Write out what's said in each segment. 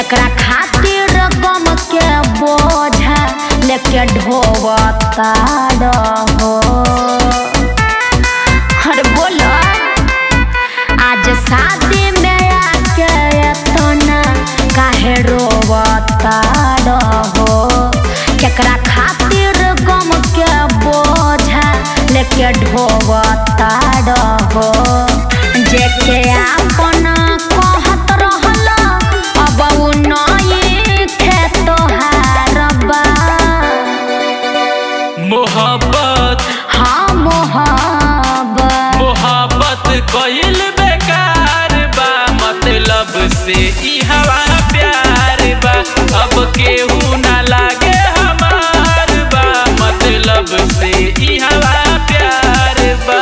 केकरा खातिर गम के बोझा लेके ढोवता रहो अरे बोलो आज शादी में आके एतना काहे रोवता रहो केकरा खातिर गम के बोझा लेके ढोवता रहो जेके आपन कहत रहल अब उ नई खेत हारबा मोहब्बत हाँ मोहब्बत मोहब्बत कइल बेकार बा मतलब से ई हवा प्यार बा अब केहू ना लागे हमार बा मतलब से ई हवा प्यार बा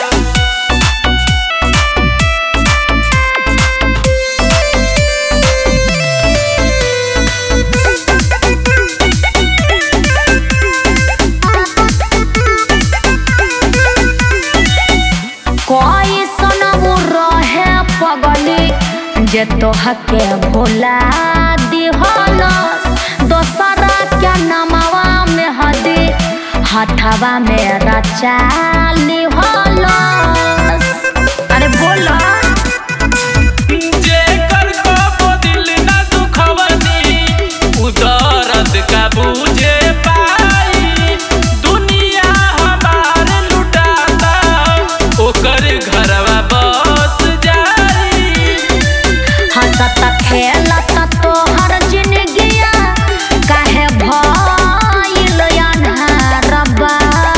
कोई सनबु रहे पगली जे तोहके भुला दिहल दोसरा के नमवा में हदी हथवा में रचा लिहल अरे बोला जेकर कबो दिल ना दुखवनी उ दर्द का बूझे पाई दुनिया हमार लुटाता ओकर घरवा बस जाई हंसत खेलत तोहर जिंदगिया काहे भइल अन्हारबा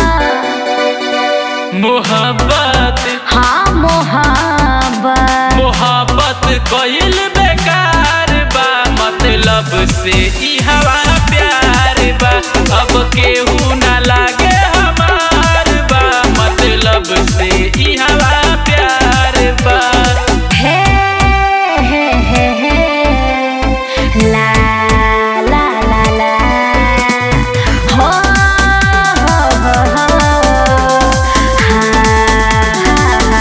मोहब्बत हाँ मोहब्बत मोहब्बत कइल बेकार बा मतलब से ई हवा प्यार बा अब केहू ना लागे हमार बा मतलब से ई हवा प्यार बा हे हे हे हे ला ला ला ला हो हो हो हो हा हा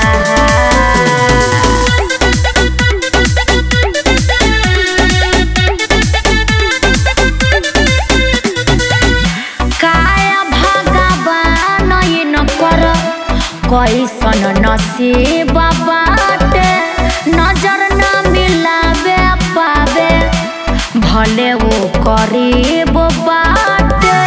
काया भगवान न कर कैसन नसीब बाटे नजर न मिलावे पावे भले वो करीब बाटे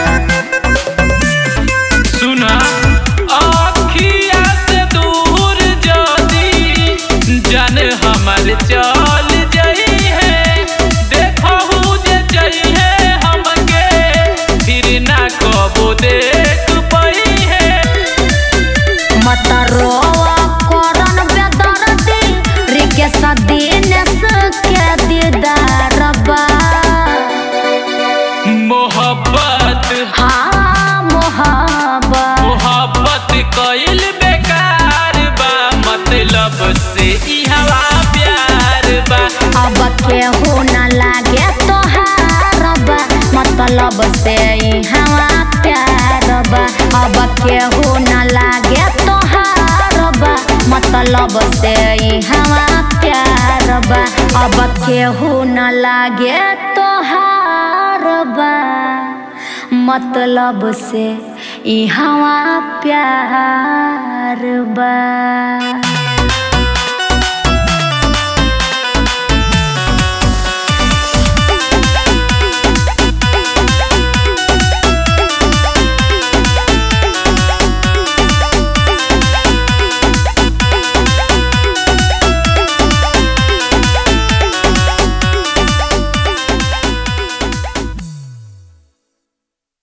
सुना अखिया से दूर जदी जन हमर चल जई है देखहु जे जई है हमके फिर ना कबो देख पई है मत रोवा करन बेदर्दी रिकेश दिनेश के दीदार बा मोहब्बत हाँ मोहब्बत मोहब्बत कइल बेकार बा मतलब से ई हवा प्यार बा अब केहू न लागे तोहार बा मतलब से ई हवा प्यार बा अब केहू न लागे तोहार बा मतलब से ई हवा प्यार बा अब केहू न लागे तोहार बा मतलब से ई हवा प्यार बा